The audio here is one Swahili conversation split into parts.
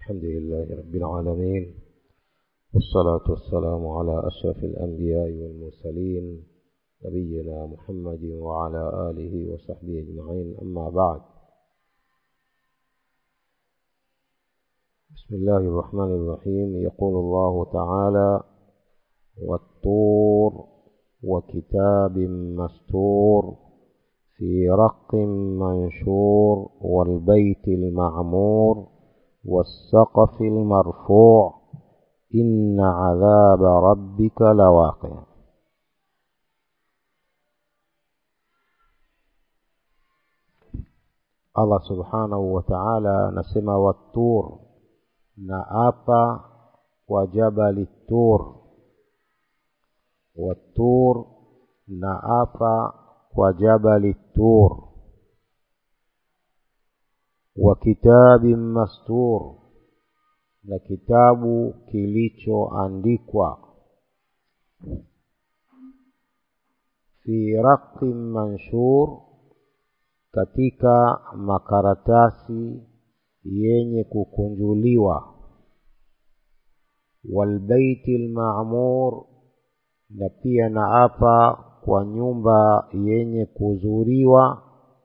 الحمد لله رب العالمين والصلاة والسلام على أشرف الأنبياء والمرسلين نبينا محمد وعلى آله وصحبه أجمعين أما بعد بسم الله الرحمن الرحيم يقول الله تعالى والطور وكتاب مستور في رق منشور والبيت المعمور والسقف المرفوع إن عذاب ربك لواقع Allah subhanahu wa ta'ala anasema wattur na apa kwa jabali tur wattur na apa kwa jabali tur wa kitabin mastur na kitabu kilichoandikwa fi raqin manshur katika makaratasi yenye kukunjuliwa walbaiti lmamur na pia na apa kwa nyumba yenye kuzuriwa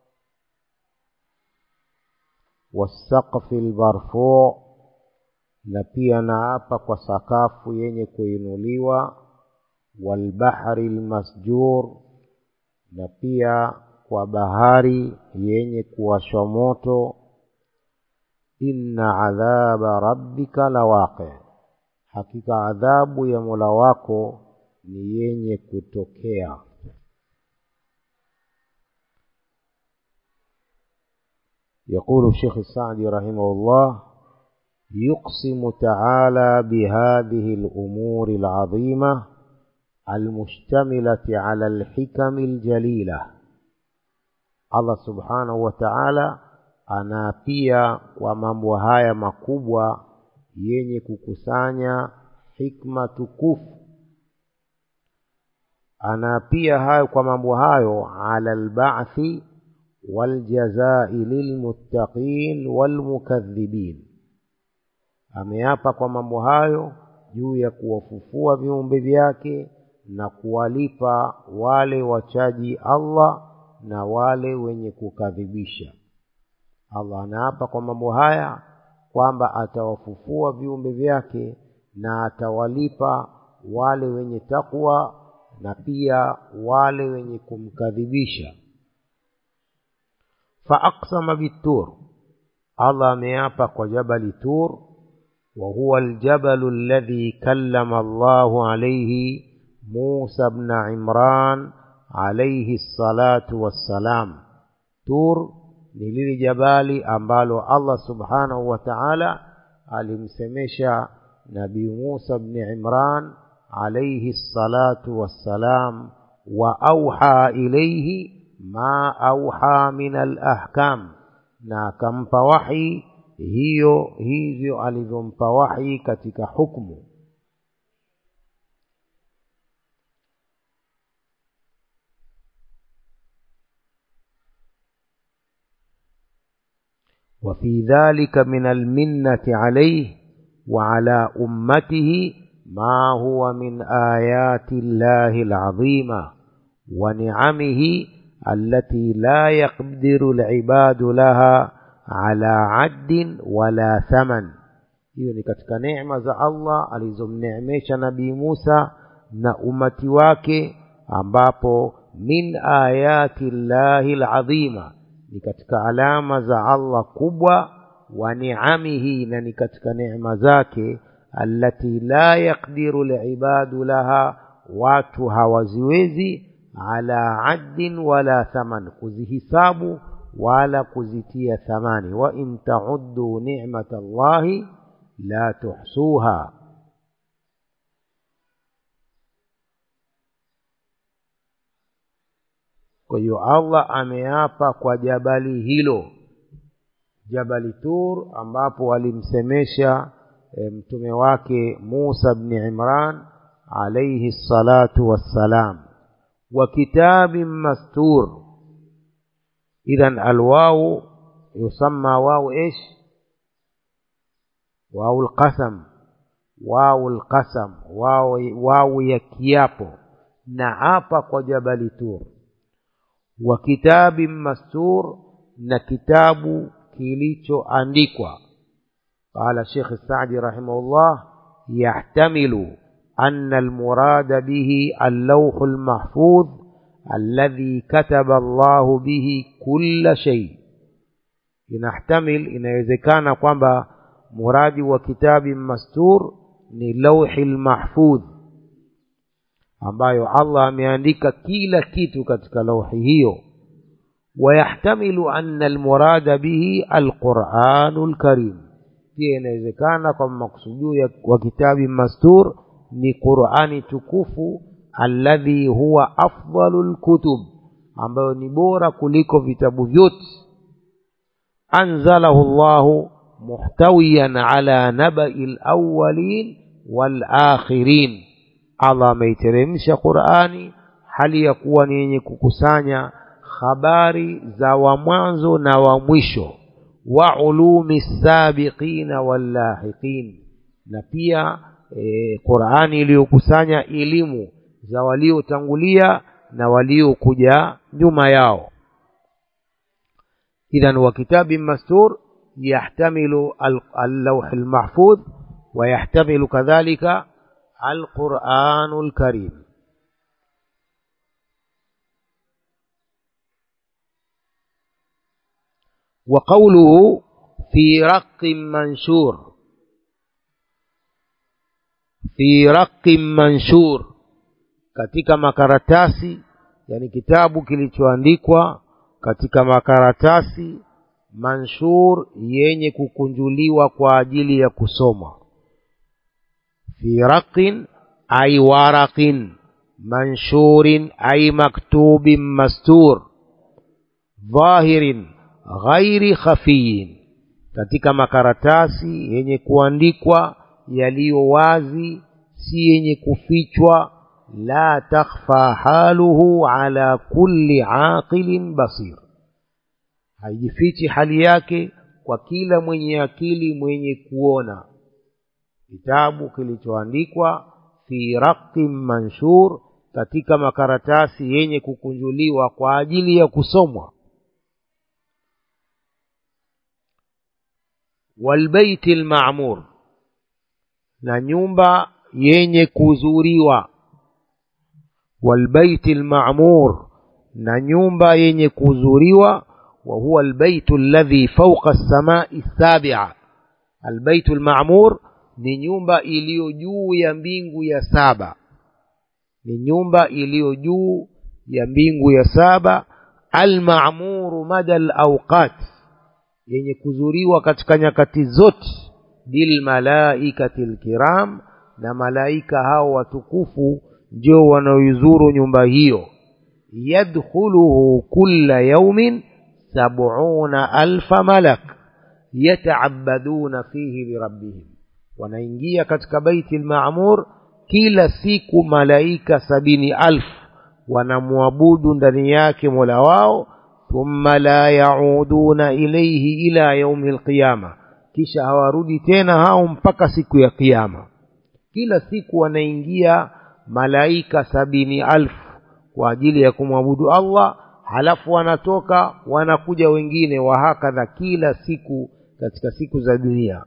wasaqfi lmarfuu na pia na apa kwa sakafu yenye kuinuliwa walbahri lmasjur na pia kwa bahari yenye kuwashwa moto inna adhaba rabbika lawaqi hakika adhabu ya mola wako ni yenye kutokea يقول الشيخ السعدي رحمه الله يقسم تعالى بهذه الأمور العظيمة المشتملة على الحكم الجليلة Allah subhanahu wa ta'ala anaapia kwa mambo haya makubwa yenye kukusanya hikma tukufu anaapia hayo kwa mambo hayo ala alba'thi waljazai lilmuttaqin walmukadhibin ameapa kwa mambo hayo juu ya kuwafufua viumbe vyake na kuwalipa wale wachaji Allah na wale wenye kukadhibisha allah anaapa kwa mambo haya kwamba atawafufua viumbe vyake na atawalipa wale wenye takwa na pia wale wenye kumkadhibisha faaqsama bitur allah ameapa kwa jabali tur وهو الجبل الذي كلم الله عليه موسى بن عمران alaihi salatu wassalam tur ni lili jabali ambalo allah subhanahu wa taala alimsemesha nabii musa bni imran alaihi salatu wassalam wa auha ilaihi ma auha min alahkam na akampa wahi hiyo hivyo alivyompa wahi katika hukmu وفي ذلك من المنة عليه وعلى أمته ما هو من آيات الله العظيمة ونعمه التي لا يقدر العباد لها على عد ولا ثمن hiyo ni katika neema za allah alizomneemesha nabii musa na umati wake ambapo min ayati llahi ladhima ni katika alama za allah kubwa wa niamihi na ni katika neema zake allati la yaqdiru libadu laha watu hawaziwezi ala addin wala thaman kuzihisabu wala kuzitia thamani wa in tauddu nicmata llahi la tuhsuha kwa hiyo allah ameapa kwa jabali hilo jabali tur ambapo alimsemesha e, mtume wake musa bni imran alaihi salatu wassalam wa kitabin mastur idhan alwawu yusamma wawu ish wau lqasam wau lqasam wau, wau ya kiapo na hapa kwa jabali tur wa kitabin mastur na kitabu kilichoandikwa qala shekh sadi rahimahullah yahtamilu أن المراد به اللوح المحفوظ الذي كتب الله به كل شيء inahtamil inawezekana kwamba muradi wa kitabi mastur ni lauhi lmahfudh ambayo allah ameandika kila kitu katika lauhi hiyo wayahtamilu anna almurada bihi alquranu lkarim pia inawezekana kwamba maksudio wa kitabi mastur ni qurani tukufu alladhi huwa afdalu lkutub ambayo ni bora kuliko vitabu vyote anzalahu llahu muhtawiyan ala nabai lawalin walakhirin allah ameiteremsha qurani hali ya kuwa ni yenye kukusanya habari za wa mwanzo na wa mwisho wa ulumi sabiqina wallahiqin na pia e, qurani iliyokusanya elimu za waliotangulia na waliokuja nyuma yao idhan wa kitabin mastur yahtamilu allauh lmahfudh ويحتمل كذلك القرآن الكريم وقوله في رق منشور في رق منشور katika makaratasi yani kitabu kilichoandikwa katika makaratasi manshur yenye kukunjuliwa kwa ajili ya kusoma fi raqin ay waraqin manshurin ay maktubin mastur dhahirin ghairi khafiyin katika makaratasi yenye kuandikwa yaliyo wazi si yenye kufichwa la takhfa haluhu ala kulli aqilin basir haijifichi hali yake kwa kila mwenye akili mwenye kuona kitabu kilichoandikwa fi raqin manshur katika makaratasi yenye kukunjuliwa kwa ajili ya kusomwa walbeiti lmamur na nyumba yenye kuzuriwa walbeiti lmamur na nyumba yenye kuzuriwa wa huwa albaytu alladhi fawqa as-samai as-sabi'a albaytu al-ma'mur ni nyumba iliyo juu ya mbingu ya saba ni nyumba iliyo juu ya mbingu ya saba al-ma'muru mada al-awqat yenye kuzuriwa katika nyakati zote bil malaikati al-kiram na malaika hao watukufu ndio wanaoizuru nyumba hiyo yadkhuluhu kulla yawmin sabuna alfa malak yataabaduna fihi lirabbihim wanaingia katika baiti lmamur kila siku malaika sabini alfu wanamwabudu ndani yake mola wao thumma la yauduna ilaihi ila yaumi lqiyama kisha hawarudi tena hao mpaka siku ya kiyama kila siku wanaingia malaika sabini alfu kwa ajili ya kumwabudu allah halafu wanatoka wanakuja wengine wahakadha kila siku katika siku za dunia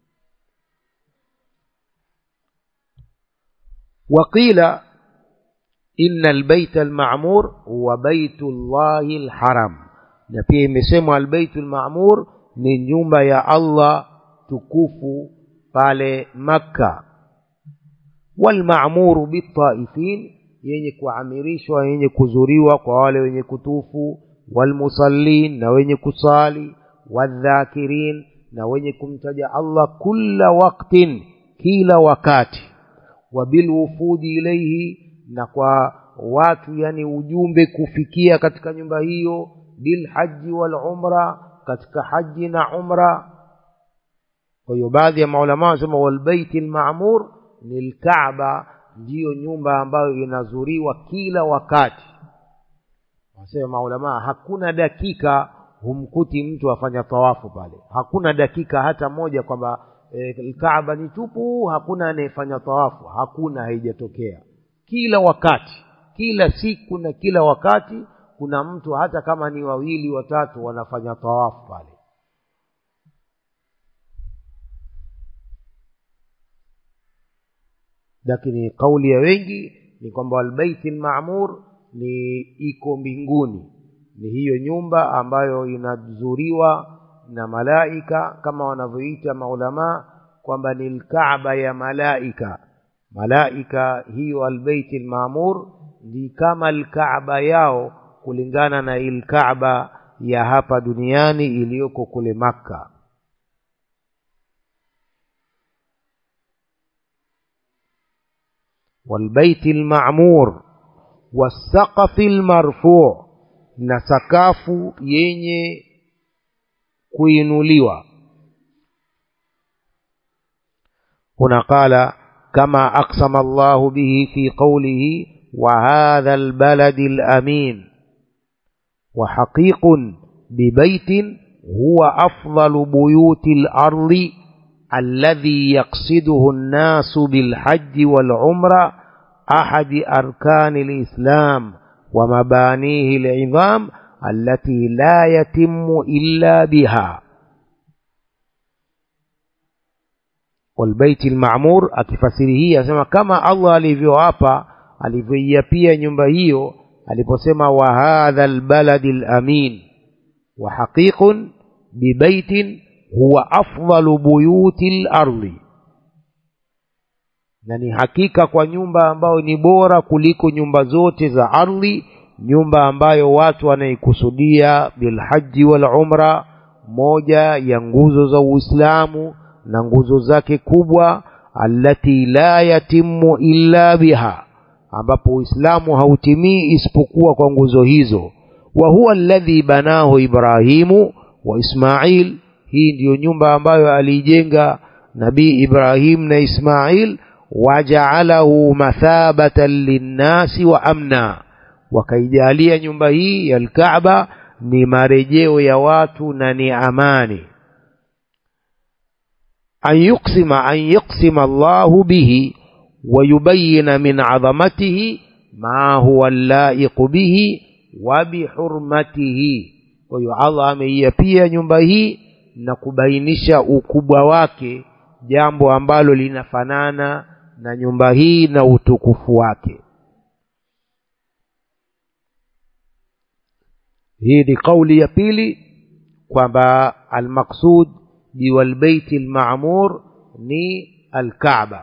waqila ina albaita almamur huwa baitu llahi lharam na pia imesemwa albaitu lmamur ni nyumba ya allah tukufu pale makka walmamuru bitaifin yenye kuamirishwa yenye kuzuriwa kwa wale wenye kutufu walmusallin na wenye kusali wadhakirin na wenye kumtaja allah kulla waktin kila wakati wabilwufudi ilaihi na kwa watu yani ujumbe kufikia katika nyumba hiyo bilhaji walumra katika haji na umra kwa hiyo baadhi ya maulama wanasema walbaiti lmamur ni lkaaba ndiyo nyumba ambayo inazuriwa kila wakati wanasema maulamaa hakuna dakika humkuti mtu afanya tawafu pale hakuna dakika hata moja kwamba e, kaaba ni tupu hakuna anayefanya tawafu hakuna haijatokea kila wakati kila siku na kila wakati kuna mtu hata kama ni wawili watatu wanafanya tawafu pale lakini kauli ya wengi ni kwamba albaiti lmamur ni iko mbinguni ni hiyo nyumba ambayo inazuriwa na malaika kama wanavyoita maulamaa kwamba ni lkaaba ya malaika malaika hiyo albeiti lmamur ni kama lkaaba yao kulingana na ilkaaba ya hapa duniani iliyoko kule makka والبيت المعمور والسقف المرفوع na sakafu yenye kuinuliwa هنا قال كما أقسم الله به في قوله وهذا البلد الأمين وحقيق ببيت هو أفضل بيوت الأرض الذي يقصده الناس بالحج والعمرة أحد أركان الإسلام ومبانيه العظام التي لا يتم إلا بها والبيت المعمور akifasiri asema kama Allah alivyoapa alivyoiapia nyumba hiyo aliposema wa hadha albaladi alamin wa haqiqun bibaitin huwa afdalu buyuti lardi na ni hakika kwa nyumba ambayo ni bora kuliko nyumba zote za ardhi nyumba ambayo watu wanaikusudia bilhaji wal umra moja ya nguzo za uislamu na nguzo zake kubwa allati la yatimu illa biha ambapo uislamu hautimii isipokuwa kwa nguzo hizo wa huwa alladhi banahu ibrahimu wa ismail hii ndiyo nyumba ambayo aliijenga nabii ibrahim na ismail wajaalahu mathabatan linnasi wa amna wakaijalia nyumba hii ya alkaaba ni marejeo ya watu na ni amani an yuksima an yuksima allahu bihi ويبين من عظمته ما هو اللائق به وبحرمته kwahiyo allah ameiapia nyumba hii na kubainisha ukubwa wake jambo ambalo linafanana na nyumba hii na utukufu wake hii ni kauli ya pili kwamba almaqsud biwalbeiti lmamur ni alkaaba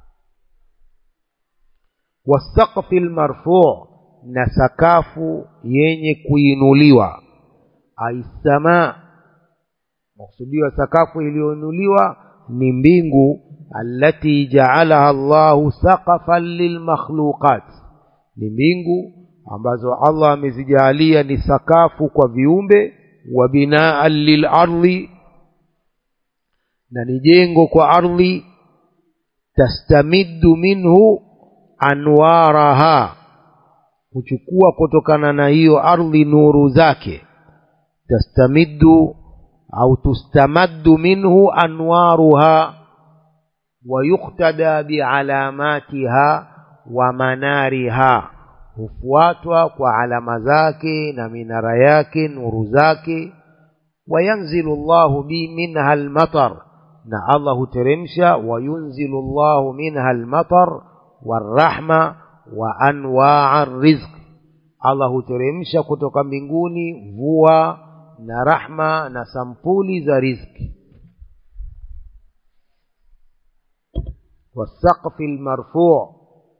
wasaqfi lmarfuu na sakafu yenye kuinuliwa aissamaa makusudiwa sakafu iliyoinuliwa ni mbingu allati jaalaha llahu saqafan lilmakhluqat ni mbingu ambazo allah amezijaalia ni sakafu kwa viumbe wa binaan lilardhi na ni jengo kwa ardhi tastamiddu minhu anwaraha huchukua kutokana na hiyo ardhi nuru zake tastamiddu au tustamaddu minhu anwaruha wayuktada bialamatiha wa manariha hufuatwa kwa alama zake na minara yake nuru zake wayanzilu llahu bi minha almatar na allah huteremsha wayunzilu llahu minha almatar warahma wa anwaa rizq allah huteremsha kutoka mbinguni mvua na rahma na sampuli za rizki والسقف المرفوع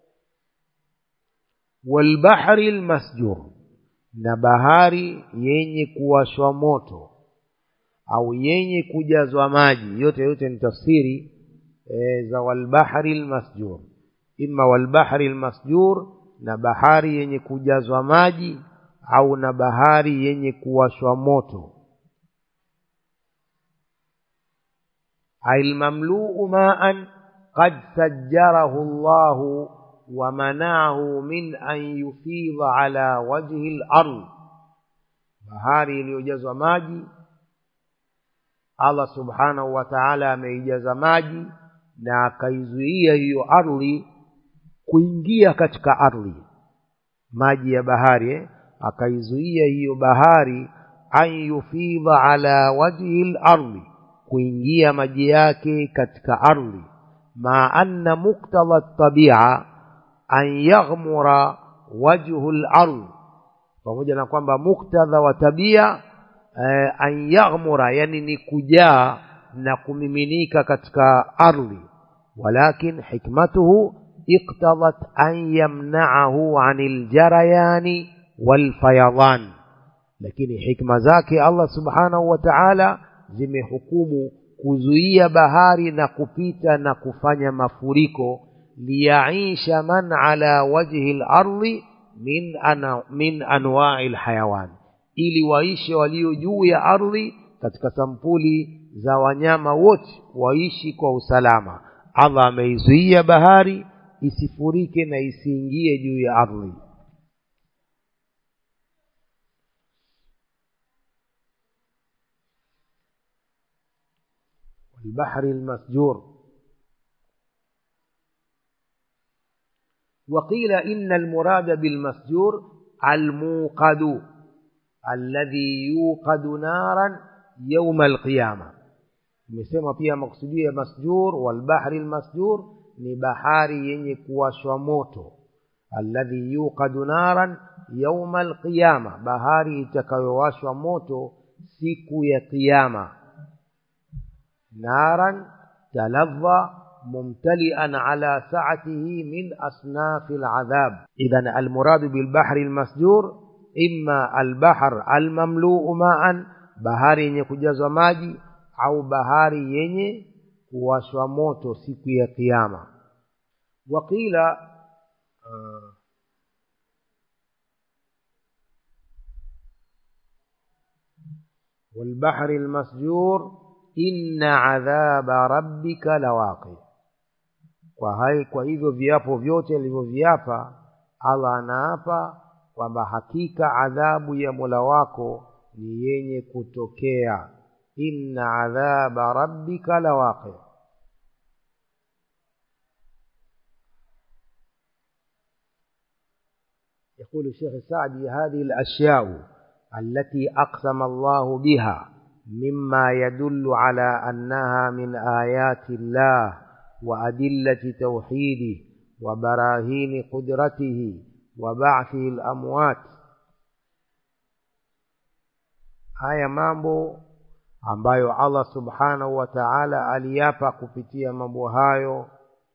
والبحر المسجور na bahari yenye kuwashwa moto au yenye kujazwa maji yote yote ni tafsiri e, za walbahri lmasjur ima walbahri lmasjur na bahari yenye kujazwa maji au na bahari yenye kuwashwa moto ailmamluu maan qad sajjarahu llahu ومنعه من أن يفيض على وجه الأرض bahari iliyojazwa maji allah subhanahu wa taala ameijaza maji na akaizuia hiyo ardhi kuingia katika ardhi maji ya bahari eh? akaizuia hiyo bahari an yufidha ala wajhi lardhi kuingia maji yake katika ardhi ma anna muktadha tabia an yaghmura wajhu lardhi pamoja na kwamba muktadha wa tabia eh, an yaghmura yani ni kujaa na kumiminika katika ardhi walakin hikmatuhu iqtadat an yamnaahu ani ljarayani walfayadan lakini hikma zake allah subhanahu wa taala zimehukumu kuzuia bahari na kupita na kufanya mafuriko liyaisha man ala wajhi lardhi min, ana, min anwai lhayawan ili waishe walio juu ya ardhi katika sampuli za wanyama wote waishi kwa usalama allah ameizuia bahari isifurike na isiingie juu ya ardhi البحر المسجور وقيل إن المراد بالمسجور الموقد الذي يوقد نارا يوم القيامة imesema pia maksudio ya masjur walbahri lmasjur ni bahari yenye kuwashwa moto alladhi yuqadu naran yauma alqiyama bahari itakayowashwa moto siku ya qiyama naran taladha ممتلئا على سعته من أصناف العذاب إذا المراد بالبحر المسجور إما البحر المملوء ماء bahari yenye kujazwa maji au bahari yenye kuwashwa moto siku ya kiyama waqila uh, والبحر المسجور إن عذاب ربك لواقع kwa hai kwa hivyo viapo vyote alivyoviapa allah anaapa kwamba hakika adhabu ya mola wako ni yenye kutokea inna adhaba rabbika lawaqi يقول الشيخ السعدي هذه الأشياء التي أقسم الله بها مما يدل على أنها من آيات الله وأدلة توحيده وبراهين قدرته وبعثه الأموات haya mambo ambayo allah subhanahu wa taala aliapa kupitia mambo hayo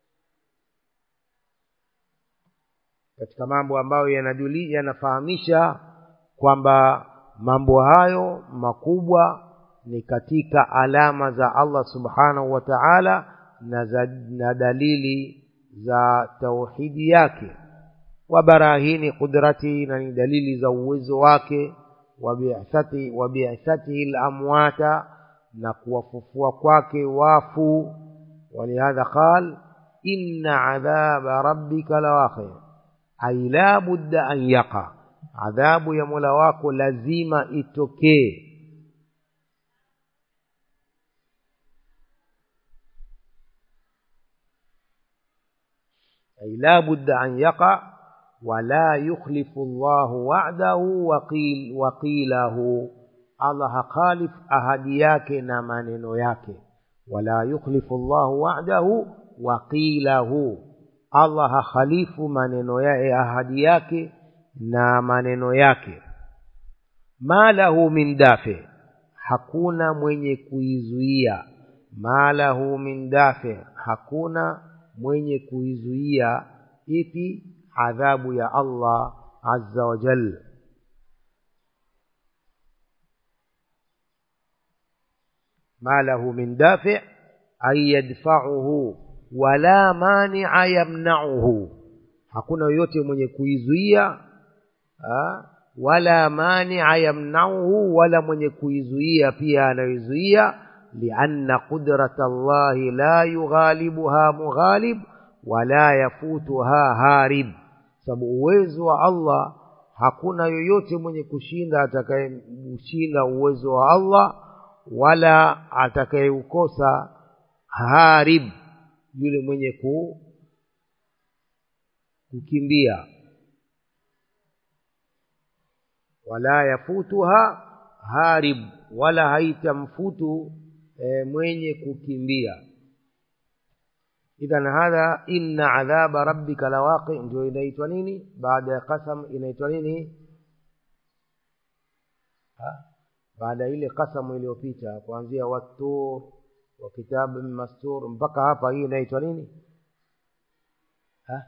katika mambo ambayo yanajuli yanafahamisha kwamba mambo hayo makubwa ni katika alama za allah subhanahu wa taala na, za, na dalili za tauhidi yake wa barahini qudratihi na ni dalili za uwezo wake wa bi'thatihi lamwata na kuwafufua kwake wafu walihadha qal inna adhaba rabbika lawaqi ai la budda an yaqa adhabu ya mola wako lazima itokee أي لا بد أن يقع ولا يخلف الله وعده وقيل وقيله الله خالف أهدي yake na maneno yake ولا يخلف الله وعده وقيله Allah hakhalifu maneno yake ahadi yake na maneno yake ma lahu min dafi hakuna mwenye kuizuia ma lahu min dafi hakuna mwenye kuizuia ipi adhabu ya allah azza wa jal ma lahu min dafi ay yadfauhu wala mania yamnauhu hakuna yoyote mwenye kuizuia wala mania yamnauhu wala mwenye kuizuia pia anayoizuia لأن قدرة الله لا يغالبها مغالب ولا يفوتها هارب sababu uwezo wa allah hakuna yoyote mwenye kushinda atakayemshinda uwezo wa allah wala atakayeukosa harib yule mwenye ku kukimbia wala yafutuha harib wala haitamfutu e, mwenye kukimbia idhan hadha inna adhaba rabbika lawaqi ndio inaitwa nini baada ya qasam inaitwa nini ha? baada ya ile qasamu iliyopita kuanzia wattur wa kitabin mastur mpaka hapa hii inaitwa nini ha?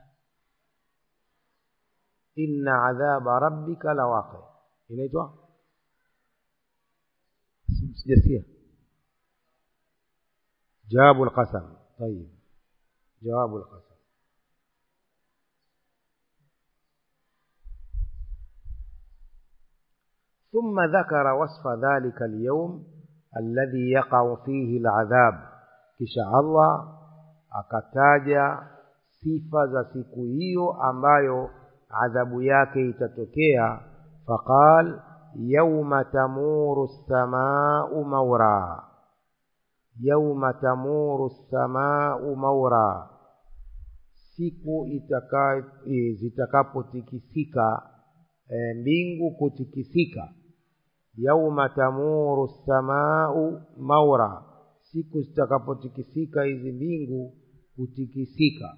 inna adhaba rabbika lawaqi inaitwa sijasikia jawabu lqasam tayib jawabu lqasam ثم ذكر وصف ذلك اليوم الذي يقع فيه العذاب kisha allah akataja sifa za siku hiyo ambayo adhabu yake itatokea faqal yauma tamuru lsamau maura yauma tamuru lsamau maura siku itaka, e, zitakapotikisika e, mbingu kutikisika yauma tamuru lsamau maura siku zitakapotikisika hizi mbingu kutikisika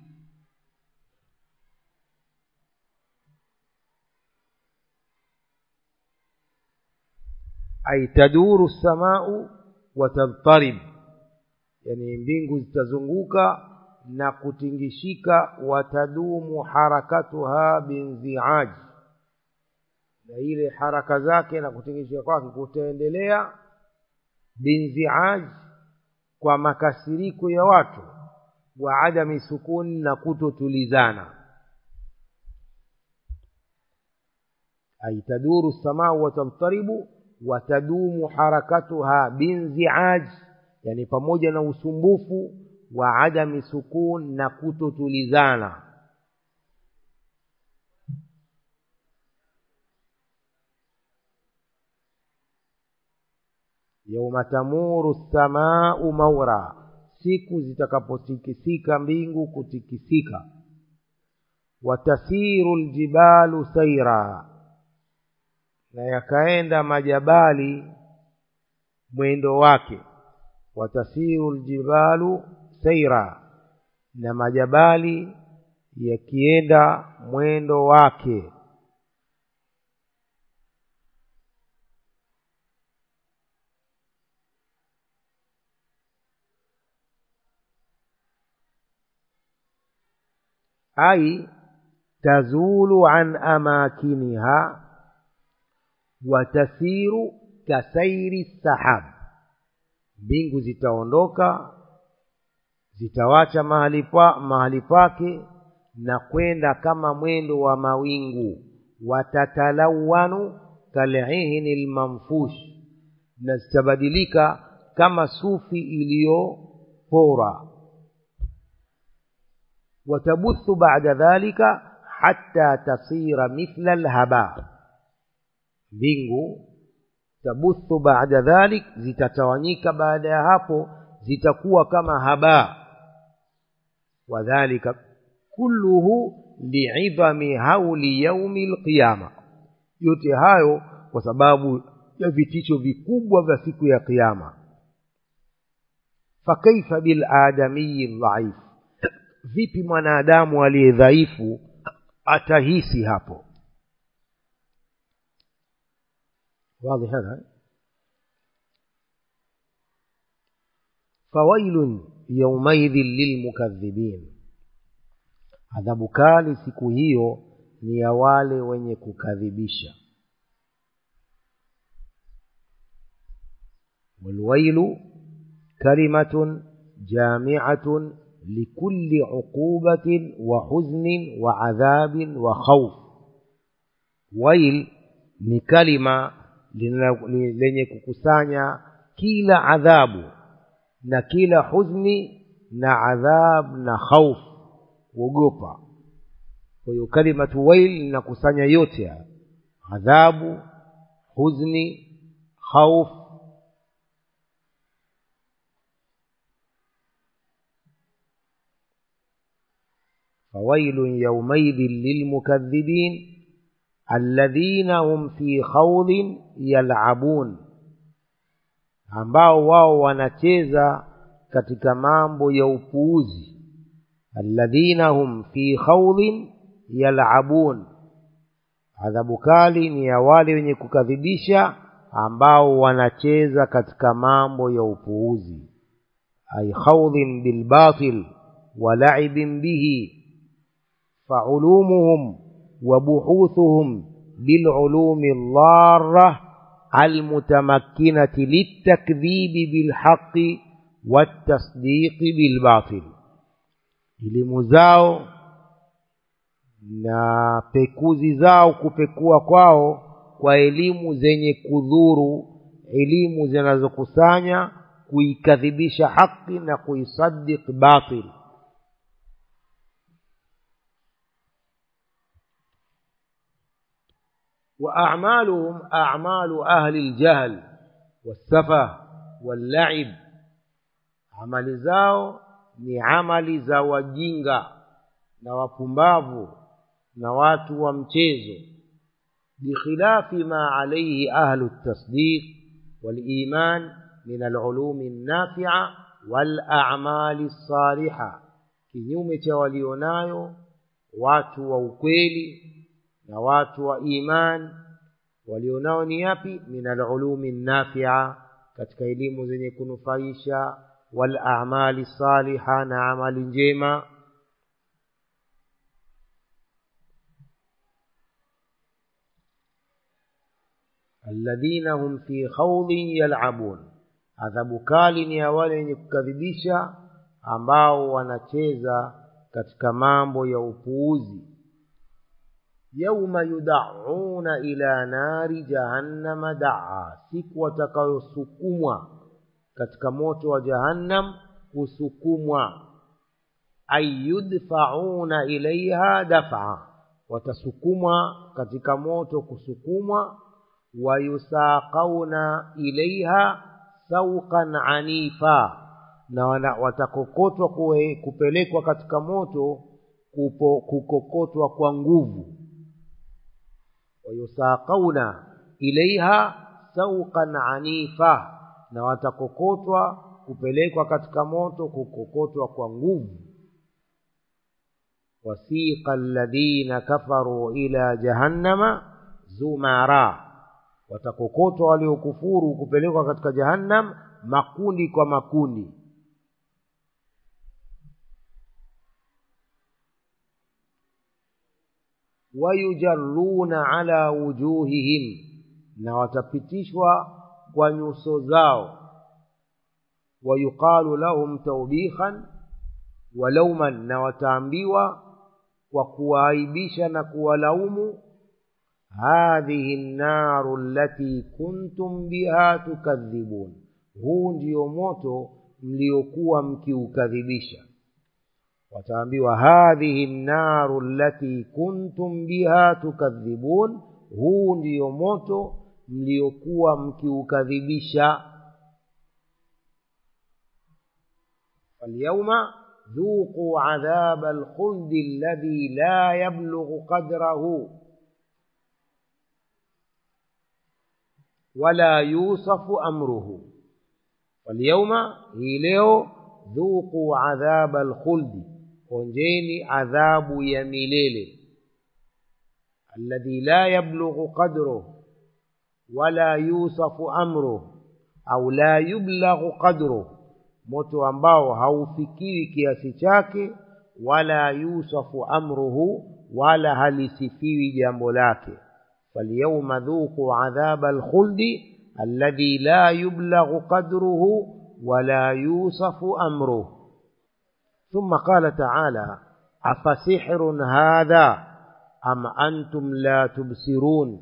ay taduru lsamau watadtarib yani mbingu zitazunguka na kutingishika watadumu harakatuha binziaji na ile haraka zake na kutingishika kwake kutaendelea binziaji kwa makasiriko ya watu wa adami sukuni na kutotulizana ay taduru lsamau watadtaribu watadumu harakatuha binziaj yani pamoja na usumbufu wa adami sukun na kutotulizana yauma tamuru lsamau maura siku zitakapotikisika mbingu kutikisika watasiru ljibalu saira na yakaenda majabali mwendo wake watasiru ljibalu saira na majabali yakienda mwendo wake ai tazulu an amakiniha watasiru kasairi sahab mbingu zitaondoka zitawacha mahali, pa, mahali pake na kwenda kama mwendo wa mawingu watatalawanu kalihni lmanfush na zitabadilika kama sufi iliyopora watabuthu bada dhalika hatta tasira mithla lhaba mbingu tabuthu baada dhalik zitatawanyika baada ya hapo zitakuwa kama haba wadhalika kulluhu liidhami hauli yaumi lqiyama yote hayo kwa sababu ya vitisho vikubwa vya siku ya qiama fakaifa biladamiyi dhaif vipi mwanadamu aliye dhaifu atahisi hapo واضح هذا فويل يومئذ للمكذبين adhabu kali siku hiyo ni ya wale wenye kukadhibisha walwailu kalimatun jamiatun likulli uqubatin wa huznin wa adhabin wa khauf wail ni kalima lenye kukusanya kila adhabu na kila huzni na adhab na khauf kuogopa kwa hiyo kalimatu wail linakusanya yote haya adhabu huzni khauf فويل يومئذ للمكذبين الذين هم في خوض يلعبون ambao wao wanacheza katika mambo ya upuuzi alladhina hum fi khawdin yalabun adhabu kali ni ya wale wenye kukadhibisha ambao wanacheza katika mambo ya upuuzi ay khawdin bilbatil wa la'ibin bihi فعلومهم وبحوثهم بالعلوم الضاره المتمكنه للتكذيب بالحق والتصديق بالباطل elimu zao na pekuzi zao kupekua kwao kwa elimu zenye kudhuru elimu zinazokusanya kuikadhibisha haki na kuisaddiq batil وأعمالهم أعمال أهل الجهل والسفه واللعب amali zao ni amali za wajinga na wapumbavu na watu wa mchezo bikhilafi ma alayhi ahlu tasdiq waliman min alulumi nafia walamali lsaliha kinyume cha walionayo watu wa ukweli na watu wa iman walionao ni yapi min alulumi nafia katika elimu zenye kunufaisha walamali saliha na amali njema alladhina hum fi khawdin yalabun adhabu kali ni ya wale wenye kukadhibisha ambao wanacheza katika mambo ya upuuzi yauma yudauna ila nari jahannama daa siku watakayosukumwa katika moto wa jahannam kusukumwa ay yudfauna ilaiha dafa watasukumwa katika moto kusukumwa wayusaqauna ilaiha sauqan anifa na watakokotwa kupelekwa katika moto kupo, kukokotwa kwa nguvu wayusaqauna ilaiha sauqan anifa na watakokotwa kupelekwa katika moto kukokotwa kwa nguvu wasiqa alladhina kafaru ila jahannama zumara watakokotwa waliokufuru kupelekwa katika jahannam makundi kwa makundi wayujaruna ala wujuhihim na watapitishwa kwa nyuso zao wayuqalu lahum taubikhan walauman na wataambiwa kwa kuwaaibisha na kuwalaumu hadhihi nnaru allati kuntum biha tukadhibun huu ndio moto mliokuwa mkiukadhibisha wataambiwa hadhihi nnaru allati kuntum biha tukadhibun huu ndio moto mliokuwa mkiukadhibisha falyauma ذوقوا عذاب الخلد الذي لا يبلغ قدره ولا يوصف أمره واليوم هي leo ذوقوا عذاب الخلد onjeni adhabu ya milele alladhi la yablughu qadruh wala yusafu amruh au la yublaghu qadruh moto ambao haufikiwi kiasi chake wala yusafu amruhu wala halisifiwi jambo lake falyauma dhuqu adhaba alkhuldi alladhi la yublaghu qadruhu wala yusafu amruhu ثم قال تعالى أفسحر هذا أم أنتم لا تبصرون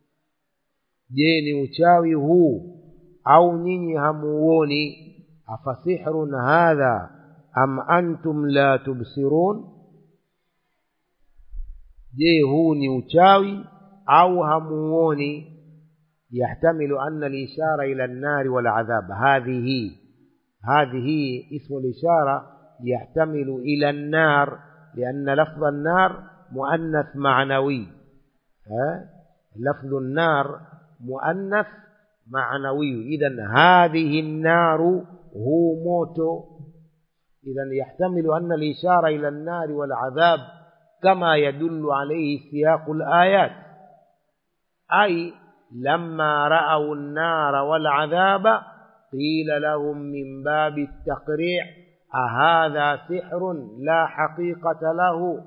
جيني uchawi huu au nyinyi hamuoni afasihrun hadha am antum la tubsirun je huu ni uchawi au hamuoni yahtamilu anna alishara ila an-nar wal adhab hadhihi hadhihi ismu al-ishara yahtamilu ila an-nar لأن لفظ النار مؤنث معنوي ها لفظ النار مؤنث معنوي إذا هذه النار هو موت إذا يحتمل أن الإشارة إلى النار والعذاب كما يدل عليه سياق الآيات أي لما رأوا النار والعذاب قيل لهم من باب التقريع أهذا سحر لا حقيقة له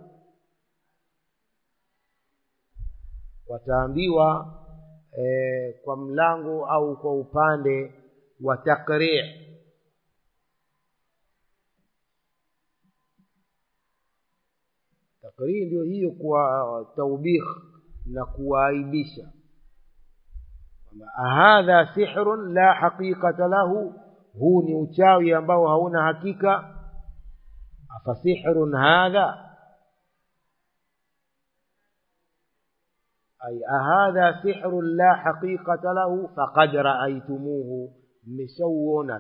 wataambiwa e, kwa mlango au kwa upande wa takrir takrir ndio hiyo kuwa taubikh na kuwaaibisha ahadha sihrun la haqiqata lahu huu ni uchawi ambao hauna hakika afasihrun hadha أي أهذا سحر لا حقيقة له فقد رأيتموه مسوون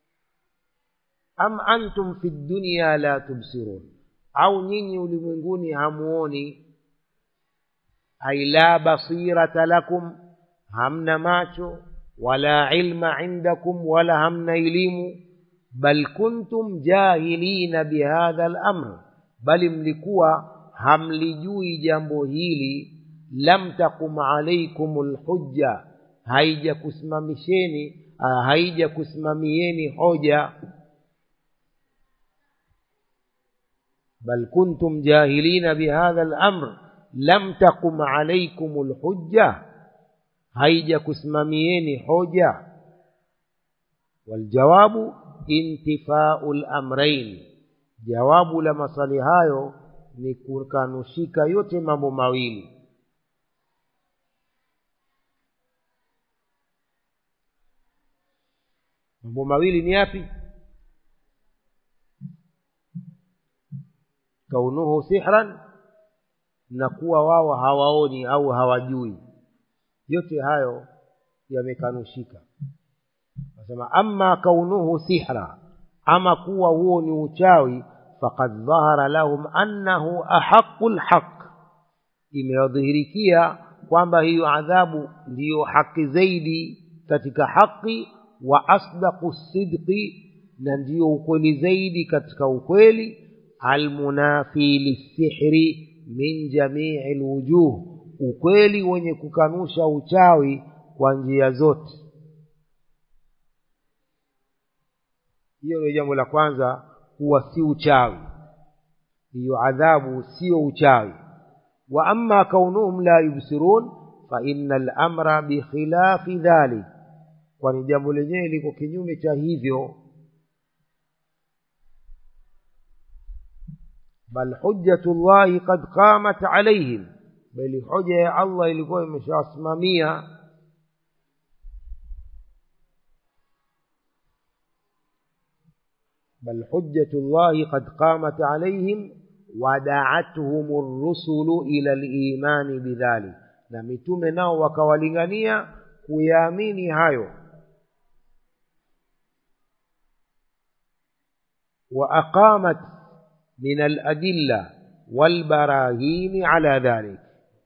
أم أنتم في الدنيا لا تبصرون أو نيني ulimwenguni hamuoni أي لا بصيرة لكم hamna macho wala ilma indakum wala hamna elimu bal kuntum jahilina bihadha al-amr bali mlikuwa hamlijui jambo hili lam takum alaikum lhujja haijakusimamisheni haijakusimamieni hoja bal kuntum jahilina bihadha lamr lam takum alaikum lhujja haijakusimamieni hoja waljawabu intifau lamrain jawabu la maswali hayo ni kukanushika yote mambo mawili mambo mawili ni yapi kaunuhu sihran na kuwa wao hawaoni au hawajui yote hayo yamekanushika nasema ama kaunuhu sihra ama kuwa huo ni uchawi faqad dhahara lahum annahu ahaqu lhaq imewadhihirikia kwamba hiyo adhabu ndiyo haki zaidi katika haki wa asdaqu sidqi na ndiyo ukweli zaidi katika ukweli almunafi lissihri min jamii lwujuh ukweli wenye kukanusha uchawi kwa njia zote hiyo ndio jambo la kwanza kuwa si uchawi hiyo adhabu sio uchawi wa amma kaunuhum la yubsirun fa inna lamra bikhilafi dhalik kwani jambo lenyewe liko kinyume cha hivyo bal hujjatu llahi qad qamat alaihim bali hoja ya allah ilikuwa imeshawasimamia بل حجة الله قد قامت عليهم ودعتهم الرسل إلى الإيمان بذلك na mitume nao wakawalingania kuyaamini hayo وأقامت من الأدلة والبراهين على ذلك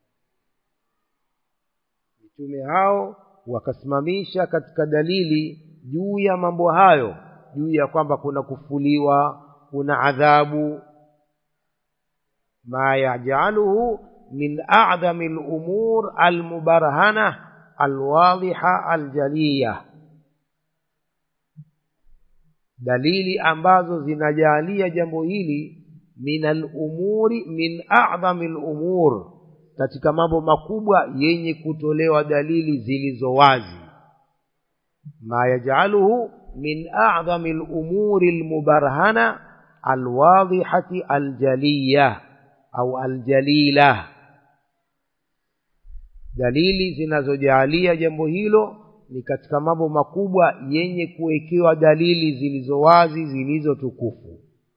mitume hao wakasimamisha katika dalili juu ya mambo hayo juu ya kwamba kuna kufuliwa kuna adhabu ma yajaluhu min a'dhami al-umur al-mubarhana al-wadhiha al-jaliya dalili ambazo zinajalia jambo hili min al-umuri min a'dhami al-umur katika mambo makubwa yenye kutolewa dalili zilizo wazi ma yajaluhu من أعظم الأمور المبرهنة الواضحة الجلية أو الجليلة dalili zinazojalia jambo hilo ni katika mambo makubwa yenye kuwekewa dalili zilizo wazi zilizo tukufu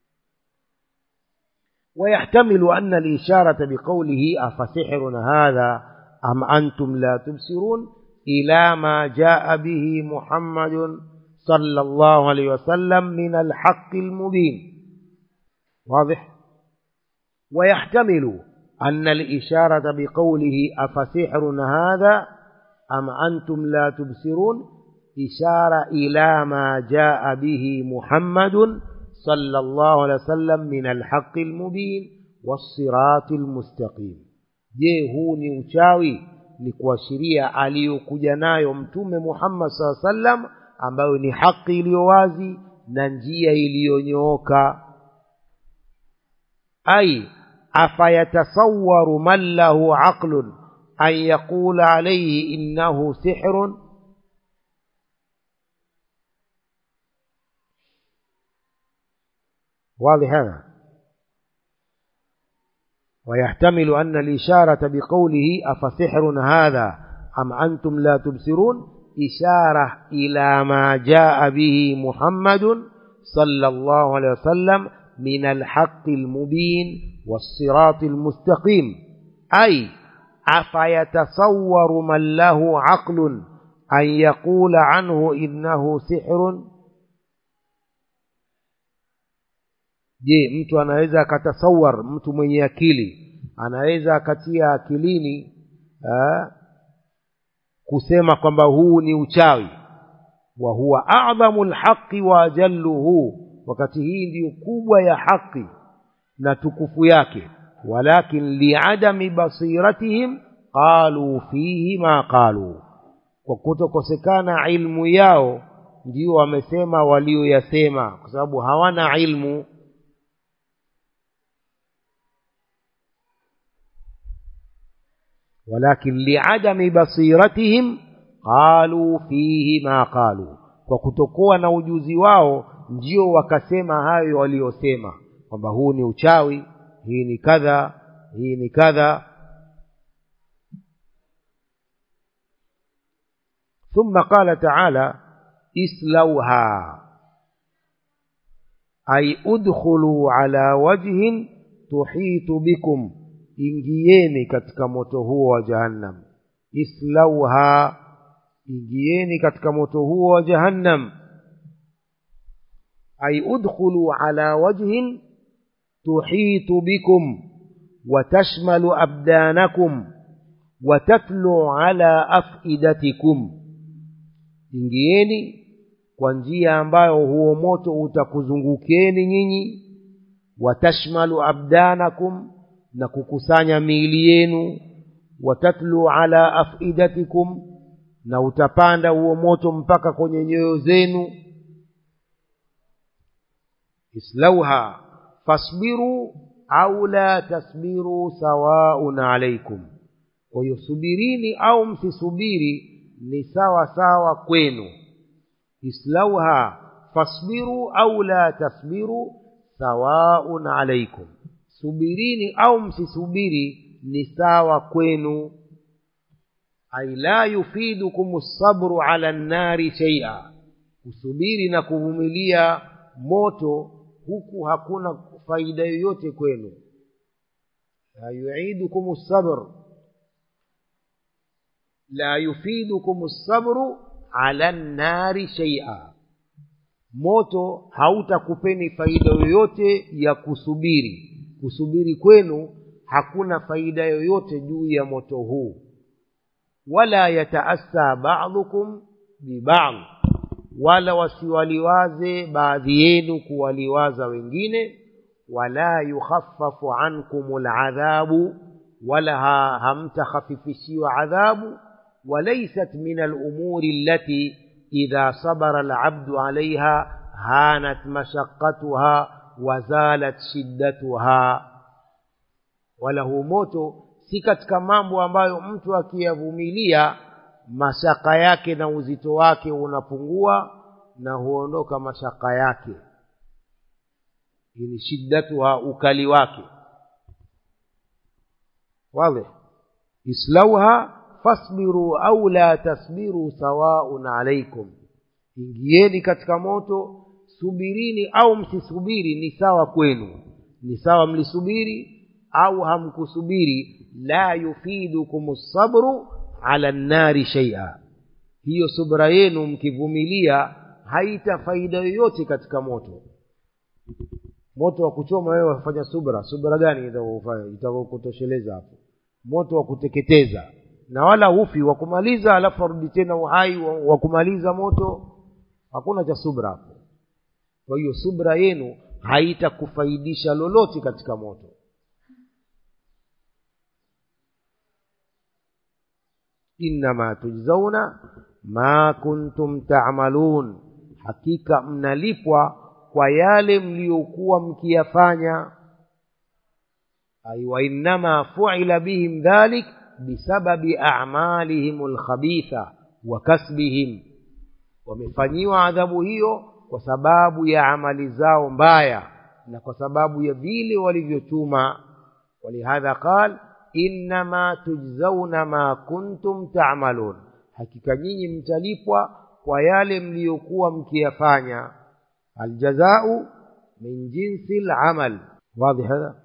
ويحتمل أن الإشارة بقوله أفسحر هذا أم أنتم لا تبصرون إلى ما جاء به محمد صلى الله عليه وسلم من الحق المبين واضح ويحتمل أن الإشارة بقوله أفسحر هذا أم أنتم لا تبصرون إشارة إلى ما جاء به محمد صلى الله عليه وسلم من الحق المبين والصراط المستقيم je huu ni uchawi ni kuashiria aliyokuja nayo mtume muhammad saa sallam ambayo ni haki iliyo wazi na njia iliyonyooka ai afayatasawaru man lahu aqlun an yaqula alayhi innahu sihrun واضح هذا ويحتمل أن الإشارة بقوله أفسحر هذا أم أنتم لا تبصرون إشارة إلى ما جاء به محمد صلى الله عليه وسلم من الحق المبين والصراط المستقيم أي أفيتصور من له عقل أن يقول عنه إنه سحر je mtu anaweza akatasawar mtu mwenye akili anaweza akatia akilini aa, kusema kwamba huu ni uchawi wa huwa adhamu lhaqi wa ajalluhu wakati hii ndiyo kubwa ya haki na tukufu yake walakin liadami basiratihim qaluu fihi ma qaluu kwa kutokosekana ilmu yao ndio wamesema walioyasema kwa sababu hawana ilmu ولكن لعدم بصيرتهم قالوا فيه ما قالوا kwa kutokuwa na ujuzi wao ndio wakasema hayo waliyosema kwamba huu ni uchawi hii ni kadha hii ni kadha ثم قال تعالى اسلوها أي ادخلوا على وجه تحيط بكم ingieni katika moto huo wa jahannam islauha ingieni katika moto huo wa jahannam ay udkhulu ala wajhin tuhitu bikum watashmalu abdanakum watatlu ala afidatikum ingieni kwa njia ambayo huo moto utakuzungukeni nyinyi watashmalu abdanakum na kukusanya miili yenu watatlu ala afidatikum na utapanda huo moto mpaka kwenye nyoyo zenu islauha fasbiru au la tasbiru sawaun alaikum kwa hiyo subirini au msisubiri ni sawa sawa kwenu islauha fasbiru au la tasbiru sawaun alaikum subirini au msisubiri ni sawa kwenu ai la yufidukum sabru ala nnari sheia kusubiri na kuvumilia moto huku hakuna faida yoyote kwenu la yuidukum sabr la yufidukum sabru ala nnari sheia moto hautakupeni faida yoyote ya kusubiri kusubiri kwenu hakuna faida yoyote juu ya moto huu wala yataassa badukum bibadh wala wasiwaliwaze baadhi yenu kuwaliwaza wengine wala yukhaffafu ankum ladhabu wala ha, hamtakhafifishiwa adhabu walaysat min alumuri allati idha sabara alabdu alaiha hanat mashaqatuha wazalat shiddatuha wala huu moto si katika mambo ambayo mtu akiyavumilia mashaka yake na uzito wake unapungua na huondoka mashaka yake ni shiddatuha ukali wake واضح islauha fasbiru au la tasbiru sawaun alaikum ingieni katika moto subirini au msisubiri ni sawa kwenu ni sawa mlisubiri au hamkusubiri la yufidukum sabru ala nnari shaia hiyo subra yenu mkivumilia haita faida yoyote katika moto moto wa kuchoma wewe wafanya subra subra gani itakufanya itakukutosheleza hapo moto wa kuteketeza na wala hufi wa kumaliza alafu arudi tena uhai wa, wa kumaliza moto hakuna cha subra hapo kwa hiyo subra yenu haitakufaidisha lolote katika moto innama tujzauna ma kuntum tamalun hakika mnalipwa kwa yale mliokuwa mkiyafanya ay wainnama fuila bihim dhalik bisababi amalihim lkhabitha wa kasbihim wamefanyiwa adhabu hiyo kwa sababu ya amali zao mbaya na kwa sababu ya vile walivyochuma walihadha qal innama tujzauna ma kuntum tamalun hakika nyinyi mtalipwa kwa yale mliyokuwa mkiyafanya aljazau min jinsi lamal wadhi hadha